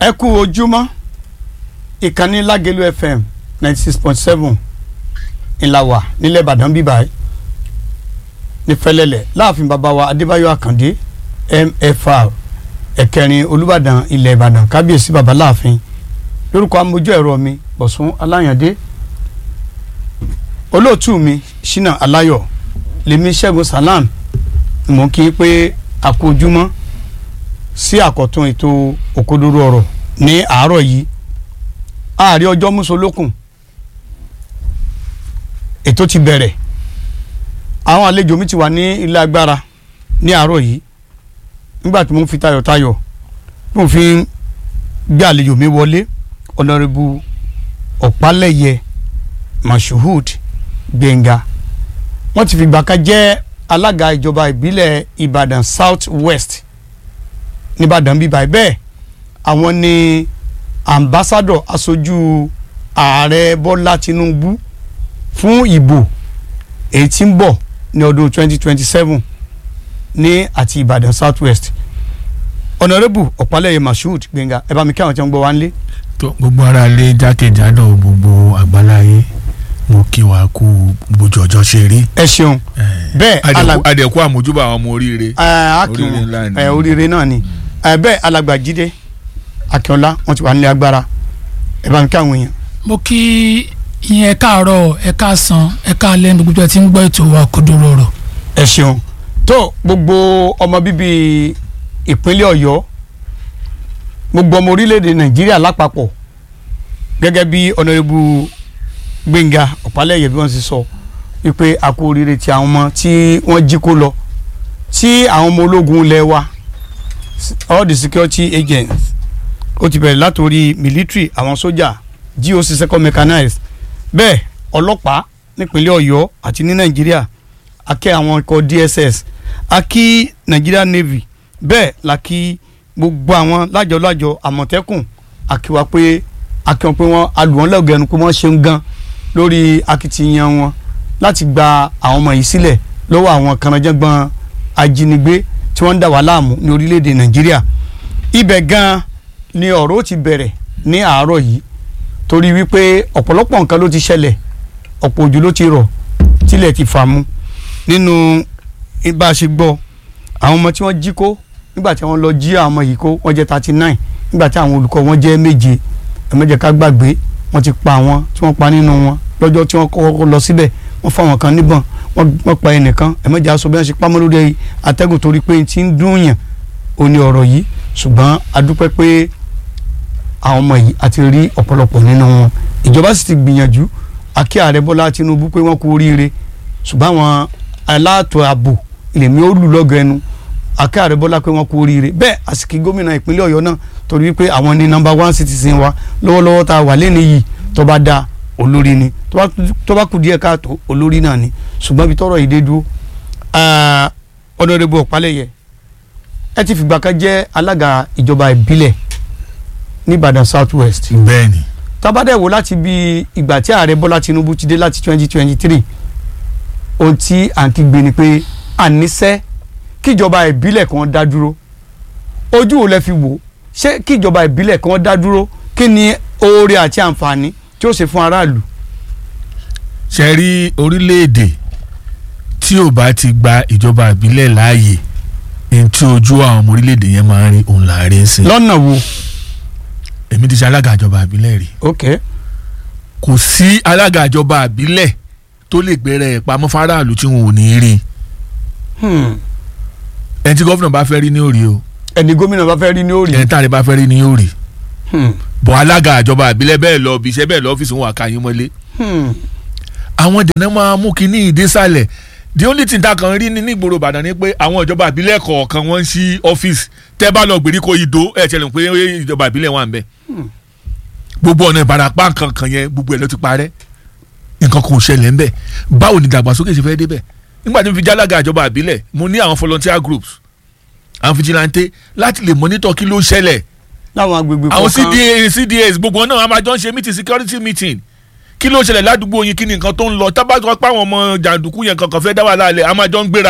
ẹ kú ojúmọ́ ìkànnì lágẹ̀lú fm ninety six point seven ìlàwà nílẹ̀ ìbàdàn bíbá ẹ̀ ní fẹlẹ́lẹ̀ láàfin bàbá wa adébáyọ̀ àkàndé mfr ẹ̀kẹrin olùbàdàn ilẹ̀ ìbàdàn kábíyèsí bàbá láàfin lórúkọ amójú ẹ̀rọ mi bọ̀sùn aláyàndé olóòtú mi ṣínà aláyọ̀ lèmi ṣẹ́gun salam mò ń kí i pé a kú ojúmọ́ sí àkọ́tún ètò òkodoro ọ̀rọ̀ ní àárọ̀ yìí ààrẹ ọjọ́ mùsùlùkùn ètò ti bẹ̀rẹ̀ àwọn àlejò mi ti wà ní ilé agbára ní àárọ̀ yìí nígbà tí mo ń fi tayọ̀tayọ̀ tí mo fi ń gbé àlejò mi wọlé ọ̀nàrẹ́bù ọ̀pálẹ̀yẹ mashood gbẹ̀ngà wọ́n ti fìgbà kan jẹ́ alága ìjọba ìbílẹ̀ ìbàdàn south west nìbàdàn bíbá bẹ́ẹ̀ àwọn ni ambassadọ aṣojú ààrẹ bọ́lá tinubu fún ìbò èyí tí ń bọ̀ ní ọdún 2027 ní àti ìbàdàn south west ọ̀nàrẹ́bù ọ̀pálẹ̀yẹ mashood gbẹ̀ngà ẹ bá mi kí àwọn tí wọ́n gbọ́ wá ń lé. tó gbogbo ara lé jákèjádò gbogbo àgbáláyé mo kí wa kú bójú ọjọ́ ṣe rí. ẹ ṣeun bẹ́ẹ̀ adẹ̀kú adẹ̀kú àmójúbà àwọn ọmọ oríire. akin Oríire ńlá ni. ẹ oríire náà ni ẹ bẹ́ẹ̀ alàgbà jíde akínọlá wọ́n ti wà nílé agbára ẹ bá mi kí àwọn èèyàn. mo kí yín ẹ káàárọ̀ ẹ káàsán ẹ káàlẹ́ ní gbogbo ẹ tí ń gbọ́ ètò wa Òkodoro Ọ̀rọ̀ ẹ ṣeun tó gbogbo ọmọ bíbí ìpínlẹ̀ ọ̀yọ́ gbogbo ọmọ orílẹ̀-èdè nàìjíríà lápapọ̀ gẹ́gẹ́ bí ọ̀nàrẹ́bù gbẹ̀ngà ọ̀pálẹ̀yẹ bí wọ́n ti sọ wípé a kú oríire ti àwọn ọmọ tí wọ́n jí kó lọ tí àwọn ọmọ ológun ilẹ̀ wa all the security agents ó ti bẹ̀rẹ̀ látòrí military àwọn sójà GOC second mechanized bẹ́ẹ̀ ọlọ́pàá nípínlẹ̀ ọ̀yọ́ àti ní nàìjíríà akẹ́ àwọn ikọ̀ DSS akí Nigeria Navy bẹ́ẹ̀ la kí gbogbo àwọn lájọ-lájọ àmọ̀tẹ́kùn àkíwá pé akíwọn pé wọ́n alùwọ́n lẹ́gẹ̀ẹ́nu pé wọ́n ṣeun gan lórí akitiyan wọn láti gba àwọn ọmọ yìí sílẹ̀ lọ́wọ́ àwọn kànáńjẹ́gbọ́n ajínigbé tí wọ́n ń dà wá láàmú ní orílẹ̀-èdè Nàìjíríà ibẹ̀ gan ni ọ̀rọ̀ ó ti bẹ̀rẹ̀ ní àárọ̀ yìí torí wípé ọ̀pọ̀lọpọ̀ nǹkan ló ti ṣẹlẹ̀ ọ̀pọ̀ òjò ló ti rọ̀ tílẹ̀ ti fà mu nínú bá a ṣe gbọ́ àwọn ọmọ tí wọ́n jí kó nígbà tí wọ́n lọ jí àwọn ọmọ yìí kó wọ́n jẹ́ thirty nine nígbà tí àwọn olùkọ́ wọn jẹ́ méje ẹ̀mẹ́jẹ̀ ká gbàgbé wọ́n ti pa àwọn tí wọ́n pa nínú wọn lọ́jọ́ tí wọ́n kọ́kọ́ lọ síbẹ̀ wọ́n fa àwọn kan níbọn wọ́n pa ẹnìkan ẹ̀mẹ́jẹ̀ aṣọ bí wọ́n ṣe pamọ́ lórí atẹ́gùn torí pé ti ń dún yàn ó ní ọ̀rọ̀ yìí ṣùgbọ́n a dúpẹ́ pé àwọn ọmọ yìí àti rí ọ̀pọ̀lọpọ̀ nínú wọn ìjọba sì ti gbìyànjú akí ààrẹ Bọ́lá Tinubu pé wọ́n kú oríire ṣùgbọ́n àwọn aláàtò ààbò lèmi ó lù lọ́gọ̀ ẹnu akẹ́ ààrẹ bọ́lá pé wọ́n kú oríire bẹ́ẹ̀ àsìkò gómìnà ìpínlẹ̀ ọ̀yọ́ náà torí wípé àwọn ní nọ́mbà one citizen wa lọ́wọ́lọ́wọ́ tá a wà lẹ́nu yìí tó bá da olórí ni tó bá kù díẹ̀ káàtó olórí náà ni ṣùgbọ́n ibi tọ́rọ̀ yìí dé dúró ọ̀nàdẹ́bù ọ̀pálẹ̀yẹ ẹ ti fìgbà kan jẹ́ alága ìjọba ìbílẹ̀ ní Ìbàdàn South West bẹ́ẹ̀ni tabadẹ wo láti bí ìgbà tí ààrẹ bọ́lá Tinubu ti dé láti twenty twenty three ohun tí à ń kígbe ni pé àníṣẹ́ kíjọba ìbílẹ̀ kan dá dúró ojú ò lẹ fi wò ṣé kíjọba ìbílẹ̀ kan dá dúró kí ni oore àti àǹfààní tí ó ṣe fún aráàlú. ṣe rí orílẹ̀-èdè tí ò bá ti gba ìjọba ìbílẹ̀ láàyè ní tí ojú àwọn ọmọ orílẹ̀-èdè yẹn máa ń rí òun là ń rí sí. lọ́nà wo. èmi ti ṣe alága ìjọba ìbílẹ̀ rí. ok kò sí alága ìjọba ìbílẹ̀ tó lè gbẹrẹ ẹ̀ pamọ́ fáráàlú tí wọn ò ní rí hmm. ẹni tí gómìnà bá fẹ́ rí ní òrì o ẹni gómìnà bá fẹ́ rí ní òrì. ẹni táàrí bá fẹ́ rí ní òrì Hmm. bọ̀ alága ìjọba ìbílẹ̀ bẹ́ẹ̀ lọ bí iṣẹ́ bẹ́ẹ̀ lọ ọ́fíìsì wọn àkàyìn mọ́lé Hmm. àwọn dènà máa mú kínní ìdésàlẹ̀ the only thing tá a kan rí ní nígboro Ìbàdàn ni pé àwọn ìjọba ìbílẹ̀ kọ̀ọ̀kan wọ́n ń ṣí ọ́fíìsì tẹ́ bá lọ gbèríko ìdó ẹ̀ tẹ́lẹ̀ pé ìjọba ìbílẹ̀ wà ń bẹ̀ gbogbo ọ̀nà ìbarapá kankan yẹn gbogbo ẹ̀ ló ti parẹ́ nǹkan kò ṣẹlẹ̀ ńbẹ̀ báwo ni ìdàgbàsókè ṣe fẹ́ débẹ̀ nígbà tí mo fi jálága ìjọba ìbílẹ̀ mo ní àwọn volunteer groups àwọn fijilante láti lè monitor kí ló ń ṣẹlẹ̀ láwọn agbègbè àwọn kọ̀ọ̀kan cda cdas gbogbo wọn náà wọn máa jọ ń ṣe meeting security meeting kí ló ṣẹlẹ̀ ládùúgbò yín kí ni nǹkan tó ń lọ tábà tó pa àwọn ọmọ jàǹdùkú yẹn kankan fẹ́ dá wà láàlẹ̀ a máa jọ ń gbéra ni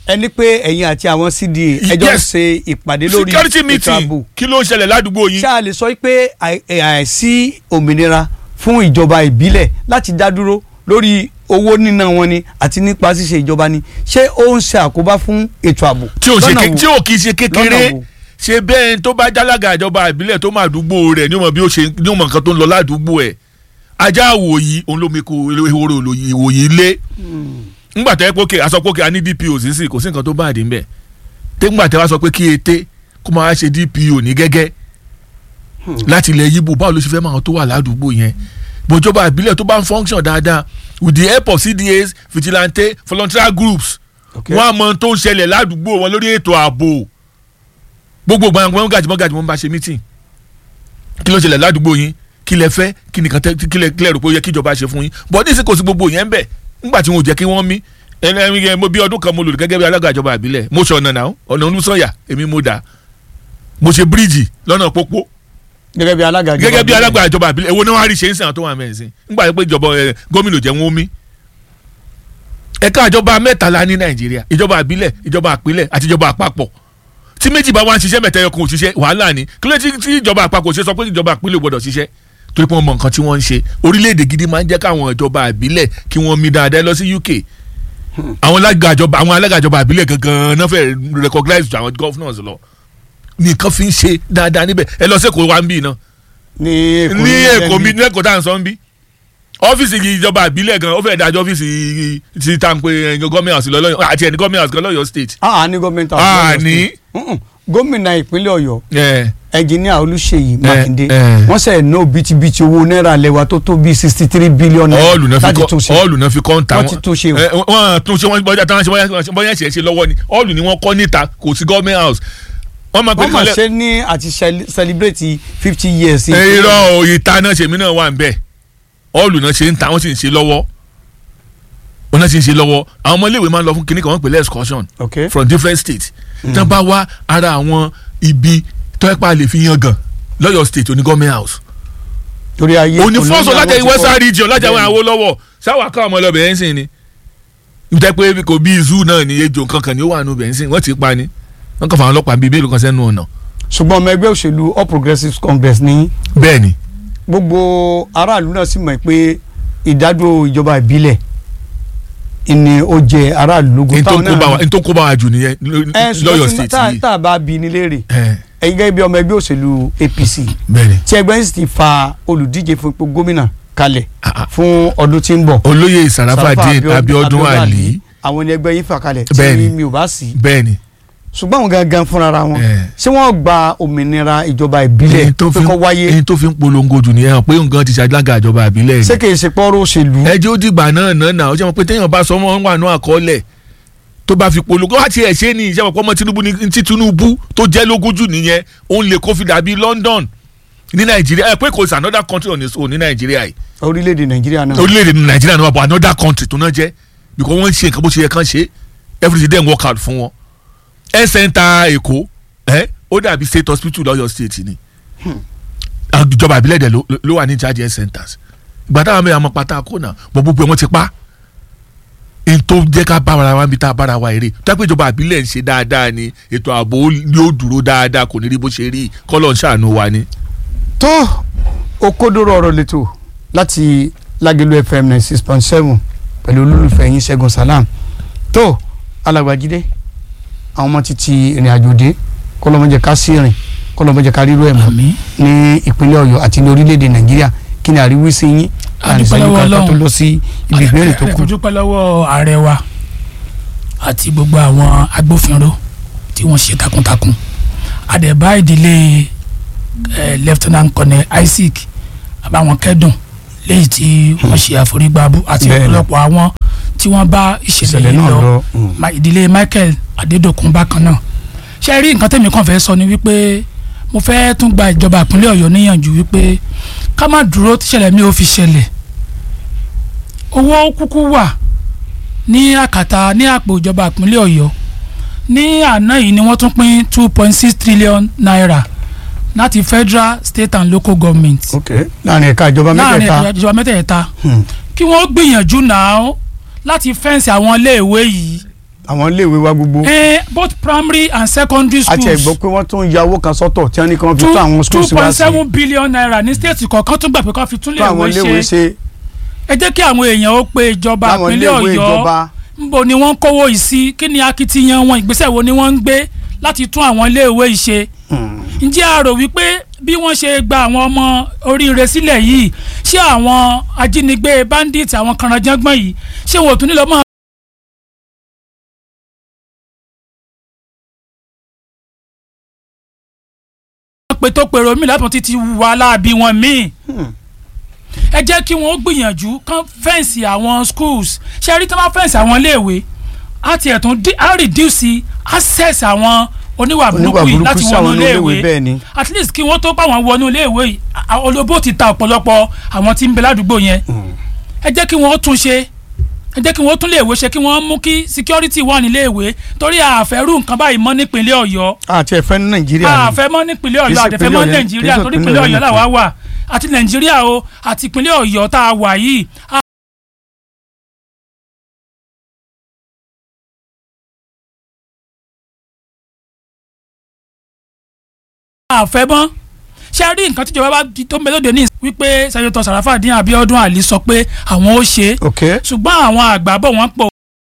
ẹni pé ẹ̀yin àti àwọn CDA ẹjọ́ ń Yes. ṣe ìpàdé lórí security ètò meeting ààbò kí ló ń ṣẹlẹ̀ ládùúgbò yín. ṣá a lè sọ pé àì- àìsí òmìnira fún ìjọba ìbílẹ̀ láti dá dúró lórí owó níná wọn ni àti nípa ṣíṣe ìjọba ni ṣé ó ń ṣe àkóbá fún ètò ààbò tí o ṣe lọ́nà ké- wo? tí o kì í ṣe kékeré Lọ́nà wo? ṣe bẹ́ẹ̀ tó bá jálága ìjọba ìbílẹ̀ tó máa dùgbò rẹ̀ ní ọmọ bí ó ṣe ní ọmọ nǹkan tó ń lọ ládùúgbò ẹ̀ ajá àwòyí òun ló mi kó ehoro ìwòyí lé ńgbà tẹ́ pókè aṣọ pókè a ní DPO sísì kò sí nǹkan tó bá àdín bẹ́ẹ̀ tẹ́gbà tẹ́ wá sọ pé kí ete kó máa ṣe DPO ní gẹ́gẹ́ láti ilẹ̀ yíbo báwo ló ṣe fẹ́ máa tó wà ládùúgbò yẹn bòjọba ìbílẹ̀ tó bá ń function dáadáa with the help of CDAs vigilante volunteer groups Okay. wọ́n á mọ ohun tó ń ṣẹlẹ̀ ládùúgbò wọn lórí ètò ààbò gbogbo gbàngbọ́n gàjìmọ́ gàjìmọ́ ń bá ṣe meeting kí ló ṣẹlẹ̀ ládùúgbò yín kí lẹ fẹ́ kí nìkan tẹ kí lẹ kí lẹ rò pé ó yẹ kí ìjọba ṣe fún yín bọ́ ní sí kò sí gbogbo yẹn ń bẹ̀ ńgbà tí wọn ò jẹ́ kí wọ́n mí ẹni ẹni yẹn mo bí ọdún kan mo lò gẹ́gẹ́ bí alága ìjọba ìbílẹ̀ mo ṣe ọ̀nà náà ọ̀nà olùsọ̀yà èmi mo dà mo ṣe bíríìjì lọ́nà pópó gẹ́gẹ́ bí alága ìjọba gẹ́gẹ́ bí ìbílẹ̀. alága ìjọba ìbílẹ̀ èwo ni wọ́n á rí ṣe ń sìn àwọn tó wà mẹ́rin sí ńgbà pé ìjọba ẹ, gómìnà jẹ́ wọn ó mí ẹ̀ka ìjọba mẹ́tàlá ní nàìjíríà ìjọba ìbílẹ̀ ìjọba àpilẹ̀ àti ìjọba àpapọ̀ tí méjì bá wá ń ṣiṣẹ́ mẹ́ta ẹyọ kan ò ṣiṣẹ́ wàhálà ni kí ló tí tí ìjọba àpapọ̀ ṣe sọ pé ìjọba àpilẹ̀ ò gbọ́dọ̀ ṣiṣẹ́ torí pé wọ́n mọ nǹkan tí wọ́n ń ṣe orílẹ̀-èdè gidi máa ń jẹ́ káwọn ìjọba ìbílẹ̀ kí wọ́n mí dáadáa lọ sí UK àwọn alága ìjọba àwọn alága ìjọba ìbílẹ̀ gangan náà fẹ́ recognize ju àwọn governors lọ nìkan fi ń ṣe dáadáa níbẹ̀ ẹ lọ sí Èkó wa ń bì náà ní èkó ní èkó ẹni- mi ní èkó tá à ń sọ ń bí ọ́fíìsì ìjọba ìbílẹ̀ gan ó fẹ́ dájọ́ ọ́fíìsì ti tá à ń pe gọ́ọ̀mì house lọ́yọ̀ àti ẹni gọ́ọ̀mì house gan lọ́yọ̀ state. ah ní gọ́ọ̀mẹ̀ntì Ah, ní? gómìnà ìpínlẹ̀ ọ̀yọ́ ẹ ẹnjìníà olùṣèyí mákindé eh. wọ́n sẹ̀ ná bítíbitì owó náírà lẹ́wà tó tó bíi sixty three billion naira ọ́ọ̀lù náà fi láti tún kọ́ ṣe ọ́ọ̀lù náà fi kọ́ ń ta Wọ́n ti tún ṣe o. ẹ, wọ́n tún ṣe wọ́n bọ́jà táwọn ṣe bọ́jà- bọ́jà ṣe ṣe lọ́wọ́ ni ọ́ọ̀lù ni wọ́n kọ́ níta kò sí gọ́ọ̀mì house wọ́n máa pè wọ́n mọ̀ kálẹ̀ ṣe ní àti cel- celebrate fifty years. ẹ, irọ́ o, ìta náà ṣèmi náà wà ń bẹ̀ ọ́ọ̀lù náà ṣe ń ta wọ́n sì ń ṣe lọ́wọ́ wọ́n náà sì ń ṣe lọ́wọ́ àwọn ọmọ iléèwé máa ń lọ fún kinní kan wọ́n pè lẹ́ excursion ok from different states tán bá wá ara àwọn ibi tọ́ẹ́pà lè fi yan gan lọ́yọ̀ state oní government house torí ayé òní fọ́sọ̀ olóyè lájà àwọn ti western kọ́. region lájà àwọn Bẹ́ẹ̀ni. àwo lọ́wọ́ sáwà ká ọmọ ọlọ́bẹ̀ ẹ̀ ń sìn ni ìtẹ́ pé kò bí zoo náà ni ejò kankan ni ó wà nù bẹ̀ ń sìn wọ́n ti pa ni wọ́n kàn fà wọn ọlọ́pàá bíi mélòó kan sẹ́nu ọ̀nà ṣùgbọ́n ọmọ ẹgbẹ́ òṣèlú all progressives congress ní bẹ́ẹ̀ ni gbogbo aráàlú náà sì mọ̀ pé ìdádúró ìjọba ìbílẹ̀ ni ó jẹ aráàlú lógún n tó táwọn kó bá wa náà n tó kó bá wa jù nìyẹn ẹ lọ́yọ̀ ṣùgbọ́n state tá- yìí tá a bá bi ní léèrè ẹ, ẹ̀yin gẹ́gẹ́ bí ọmọ ẹgbẹ́ òṣèlú APC bẹ́ẹ̀ ni tí ẹgbẹ́ sì ti fa olùdíje fún ipò gómìnà kalẹ̀ Ah, ah. fún ọdún tí ń bọ̀ olóyè Sarafadeen Sarafa Abiodun Ali àwọn ni ẹgbẹ́ yín fà kalẹ̀ Bẹ́ẹ̀ni. tí mi ò bá sí bẹ́ẹ̀ ni ṣùgbọ́n àwọn gangan fúnra ra wọn ẹ. ṣé wọ́n gba òmìnira ìjọba ìbílẹ̀ èyí tó pé fi kó wáyé èyí tó fi ń polongo jù nìyẹn hàn pé nǹkan ti ṣàdága ìjọba àbílẹ̀ ni ṣé kìí ṣe pọ́rọ́ òṣèlú ẹ jẹ́ ó dìgbà náà náà náà ó ṣe mọ̀ pé téèyàn bá sọ wọn wà ní àkọọ́lẹ̀ tó bá fi polongo wá tiẹ̀ ṣe ni ìṣe ọ̀pọ̀ ọmọ Tinubu ní ti Tinubu tó jẹ́ lógún jù nìyẹn òun lè kó fi dàbí London ní Nàìjíríà ẹ pé kò sí another country on its own ní Nàìjíríà yìí orílẹ̀-èdè nàìjíríà náà orílẹ̀-èdè Nàìjíríà náà wà bọ̀ another country tó náà jẹ́ because wọ́n ń ṣe nǹkan bó ṣe yẹ kán ṣe everything then work out fún wọn ẹ center Èkó ẹ ó dàbí state hospital lọ́yọ̀ state ni ìjọba ìbílẹ̀ dẹ̀ ló- ló wà ní charge health centers ìgbà táwọn mẹ́rin àmọ́ pátá kó náà bọ́ gbogbo ẹ̀ wọ́n ti pa n tó jẹ́ ká bá ara wa níbi tá a bára wa eré tápẹ́ ìjọba ìbílẹ̀ ń ṣe dáadáa ni ètò ààbò yóò dúró dáadáa kò ní rí bó ṣe rí kọ́lọ̀ ń ṣàánú wa ni. tó okòdóró ọ̀rọ̀ lẹ́tọ̀ láti lágẹ̀lú fm ninety six point seven pẹ̀lú olólùfẹ́ yín ṣẹ́gun salam tó alàgbàjídé àwọn ọmọ ti ti ìrìn àjò dé kọlọmọjẹ ká sí rìn kọlọmọjẹ ká rírọ ẹ̀ mọ́ àmín ní ìpínlẹ̀ ọ̀yọ́ àti ní orílẹ̀-èdè nàìjíríà kí ni àríwísí yín láàrin dúpẹ́ ìṣẹ́jú lọ́wọ́ kan ká tó Ọlọ́run. lọ sí ibi ìbéèrè tó kù. ẹ dúpẹ́ lọ́wọ́ ààrẹ wa àti gbogbo àwọn agbófinró tí wọ́n ṣe takuntakun àdẹ̀bá ìdílé eh, lieutenant colonel Isaac àbáwọn kẹ́dùn léyìí tí wọ́n ṣe àforígbábú àti Bẹ́ẹ̀ni. ọ̀pọ̀lọpọ̀ àwọn tí wọ́n bá ìṣẹ̀lẹ̀ ìṣẹ̀lẹ̀ yìí náà lọ lọ. mm. Ma- ìdílé Michael Adédòkun bákan náà ṣe rí nǹkan tẹ̀mí kan fẹ́ sọ ni wípé mo fẹ́ tún gba ìjọba ìpínlẹ̀ Ọ̀yọ́ níyànjú wípé ká má dúró tíṣẹ̀lẹ̀ mi ò fi ṣẹlẹ̀ owó kúkú wà ní àkàtà ní àpò ìjọba ìpínlẹ̀ Ọ̀yọ́ ní àná yìí ni wọ́n tún pín two point six trillion naira láti federal state and local government ok láàrin ẹ̀ka ìjọba láàrin mẹ́tẹ̀ẹ̀ta ìjọba mẹ́tẹ̀ẹ̀ta Hmm. kí wọ́n gbìyànjú náà láti fẹ́ǹsì àwọn iléèwé yìí àwọn iléèwé wa gbogbo Eh, both primary and secondary àti schools ẹ̀gbọ́n pé wọ́n tún ya owó kan sọ́tọ̀ tí wọ́n ní kí wọ́n fi two tún àwọn two schools wá point sí seven billion naira ní state kọ̀ọ̀kan tún gbà pé kó fi tún tún àwọn léèwé iléèwé ṣe ṣe ẹ jẹ́ kí àwọn èèyàn ó pe ìjọba láwọn ìpínlẹ̀ iléèwé ọ̀yọ́ ìjọba nbo ni wọ́n ń kówó yìí sí kí ni akitiyan wọn ìgbésẹ̀ wo ni wọ́n ń gbé láti tún àwọn iléèwé yìí ṣe ǹjẹ́ a rò wípé bí wọ́n ṣe gba àwọn ọmọ oríire sílẹ̀ yìí ṣé àwọn ajínigbé bandit àwọn kànáńjàngbọ̀n yìí ṣé wọn ò tún nílò mọ́ pé tó pèrò mí látọ̀ títí wà láàbí wọn míì ẹ jẹ́ kí wọ́n gbìyànjú kán fẹ́ǹsì àwọn schools ṣe rí tí wọ́n fẹ́ǹsì àwọn iléèwé á tiẹ̀ tún dí- á reduce access àwọn oníwà burúkú oníwà yìí burúkú láti sí wọnú àwọn iléèwé iléèwé bẹ́ẹ̀ ni at least kí wọ́n tó pa àwọn wọnú iléèwé yìí à- olóbó ti ta ọ̀pọ̀lọpọ̀ àwọn tí ń bẹ ládùúgbò yẹn ẹ jẹ́ kí wọ́n tún ṣe ẹ jẹ́ kí wọ́n tún léèwé ṣe kí wọ́n mú kí security wà níléèwé torí àfẹ́rù nǹkan báyìí mọ́ nípínlẹ̀ ọ̀yọ́ àti ẹ̀fẹ́ ní nàìjíríà ni àfẹ́ mọ́ nípínlẹ̀ Kì í ọ̀yọ́ ṣe àtẹ̀fẹ́ ìpínlẹ̀ mọ́ Ọ̀yọ́- nàìjíríà kì í ṣe torí ìpínlẹ̀ ìpínlẹ̀ ọ̀yọ́ Ọ̀yọ́ làwa wà àti nàìjíríà o àti ìpínlẹ̀ ọ̀yọ́ tá a wà yìí a àfẹ́ mọ́ ṣe rí nǹkan tíjọba bá di- tó ń bẹ lóde ní ìsìn wípé sẹ́yìn tó Sàràfàdín Abíọ́dún Àlí sọ pé àwọn ó ṣe é ok ṣùgbọ́n àwọn àgbà bọ̀ wọ́n pọ̀